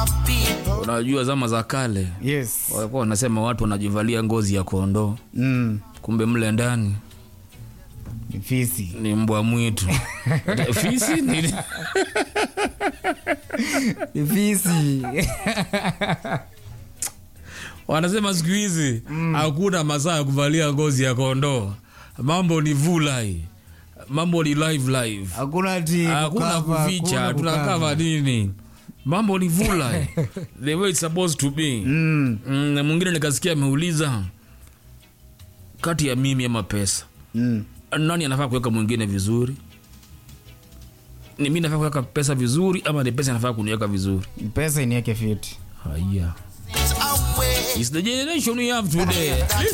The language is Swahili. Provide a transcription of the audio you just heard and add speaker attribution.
Speaker 1: unajua zama za kale
Speaker 2: Yes.
Speaker 1: walikuwa wanasema watu wanajivalia ngozi ya kondoo
Speaker 2: Mm.
Speaker 1: kumbe mle ndani
Speaker 2: Ni fisi.
Speaker 1: ni mbwa mwitu fisi ni
Speaker 2: Ni fisi.
Speaker 1: wanasema siku hizi hakuna masaa ya kuvalia ngozi ya kondoo mambo ni vulai mambo ni live live
Speaker 2: Hakuna ati
Speaker 1: hakuna
Speaker 2: kukava,
Speaker 1: kuficha
Speaker 2: hakuna
Speaker 1: tunakava
Speaker 2: kukava.
Speaker 1: nini mambo ni vulai the way it's supposed to be
Speaker 2: Mm.
Speaker 1: Mm, na mwingine nikasikia ameuliza kati ya mimi ama pesa
Speaker 2: Mm.
Speaker 1: nani anafaa kuweka mwingine vizuri ni mi nafaa kuweka pesa vizuri ama ni pesa inafaa kuniweka vizuri
Speaker 2: Pesa iniweke fiti.
Speaker 1: haya It's the generation we have today